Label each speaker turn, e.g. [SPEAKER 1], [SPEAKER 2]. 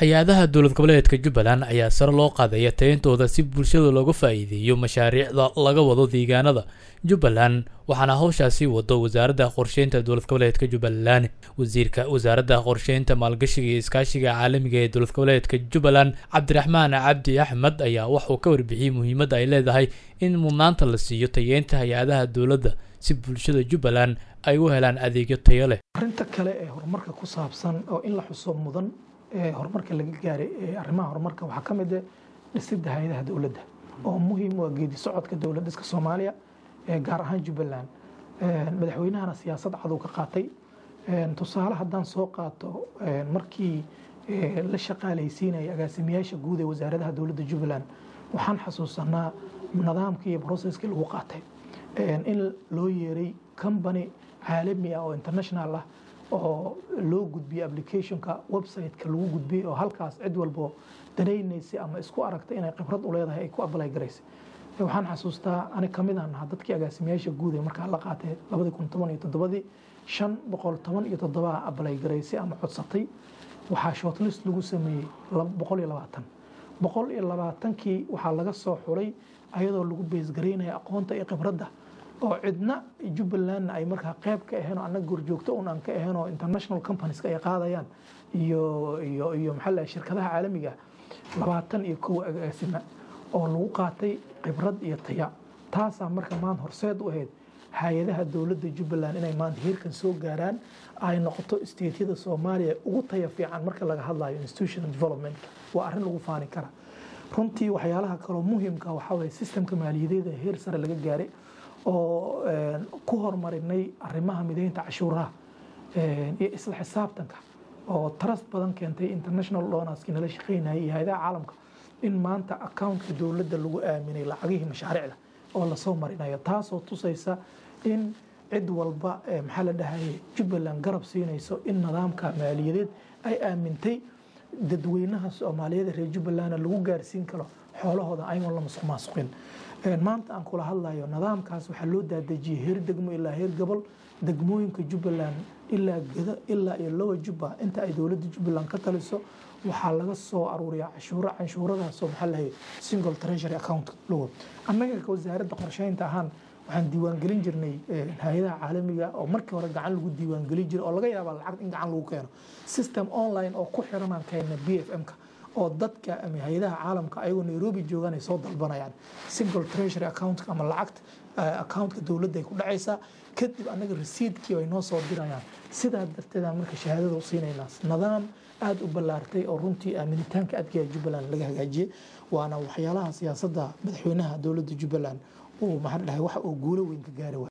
[SPEAKER 1] hay-adaha dowlad goboleedka jubbaland ayaa sare loo qaadaya tayintooda si bulshada looga faa'iideeyo mashaariicda laga wado deegaanada jubbaland waxaana hawshaasi wado wasaaradda qorsheynta dowlad goboleedka jubbaland wasiirka wasaaradda qorsheynta maalgashiga iyo iskaashiga caalamiga ee dowlad goboleedka jubbaland cabdiraxmaan cabdi axmed ayaa waxuu ka warbixiyey muhiimadda ay leedahay in mudnaanta la siiyo tayeynta hay-adaha dowladda si bulshada jubbaland ay u helaan adeegyo tayo leh
[SPEAKER 2] arrinta kale ee horumarka ku saabsan oo in la xuso mudan ee horumarka laga gaaray ee arrimaha horumarka waxaa ka mid ah dhisidda hay-adaha dowladda oo muhiim u ah geedi socodka dowlad dhiska soomaaliya ee gaar ahaan jubbaland madaxweynahana siyaasad cadow ka qaatay tusaale haddaan soo qaato markii la shaqaalaysiinaya agaasimayaasha guud ee wasaaradaha dowladda jubbaland waxaan xasuusanaa nidaamkii iyo processkii lagu qaatay in loo yeeray company caalami ah oo international ah oo loo gudbiyey applicationka website-ka lagu gudbiyey oo halkaas cid walbo danaynaysay ama isku aragtay inay khibrad u leedahay ay ku apply garaysay waxaan xasuustaa ani kamid aan ahaa dadkii agaasimayaasha guud ee markaa la qaatay labadii kun toban iyo toddobadii shan boqol toban iyo toddobaa apply garaysay ama codsatay waxaa shortlist lagu sameeyey boqol iyo labaatan boqol iyo labaatankii waxaa laga soo xulay ayadoo lagu beesgaraynaya aqoonta iyo khibradda oo cidna jubbalandna ay markaa qayb ka aheen oo annaga gorjoogto un aan ka ahayn oo international companieska ay qaadayaan iyo iyo iyo maxaa la shirkadaha caalamiga labaatan iyo kow agaasima oo lagu qaatay khibrad iyo taya taasaa marka maanta horseed u ahayd hay-adaha dowladda jubbaland inay maanta heerkan soo gaaraan ay noqoto stateyada soomaaliya ugu taya fiican marka laga hadlayo institutional development waa arrin lagu faani kara runtii waxyaalaha kaloo muhiimka waxaa waye systemka maaliyadeeda heer sare laga gaaray oo ku horumarinay arrimaha mideynta cashuuraha iyo isla xisaabtanka oo trust badan keentay international donorski nala shaqeynayay iyo hay-adaha caalamka in maanta accountka dowladda lagu aaminay lacagihii mashaariicda oo lasoo marinayo taasoo tusaysa in cid walba maxaa la dhahayay jubbaland garab siinayso in nidaamka maaliyadeed ay aamintay dadweynaha soomaaliyeed reer jubbalandna lagu gaarsiin karo xoolahooda ayagoon la masuq maasuqin maanta aan kula hadlayo nidaamkaas waxaa loo daadejiyey heer degmo ilaa heer gobol degmooyinka jubbaland ilaa geda ilaa iyo lowa jubba inta ay dowladda jubbaland ka taliso waxaa laga soo aruuriyaa cashuuro canshuuradaasoo maxaa lahay single treasury account logo annaga wasaaradda qorsheynta ahaan waxaan diiwaangelin jirnay hay-adaha caalamiga oo markii hore gacan lagu diiwaangelin jiray oo laga yaaba lacag in gacan lagu keeno system online oo ku xiranaan keenna b f m-ka oo dadka ama hay-adaha caalamka ayagoo nairobi joogaan ay soo dalbanayaan single treasury account ama lacagta accountka dowladda ay ku dhacaysaa kadib annaga resiidkii ay noo soo dirayaan sidaa darteedaan marka shahaadada u siinaynaa nidaam aada u ballaartay oo runtii aaminitaanka adkaya jubbaland laga hagaajiyey waana waxyaalaha siyaasadda madaxweynaha dowladda jubbaland uu maxaa dhahay waxa uu guulo weyn ka gaari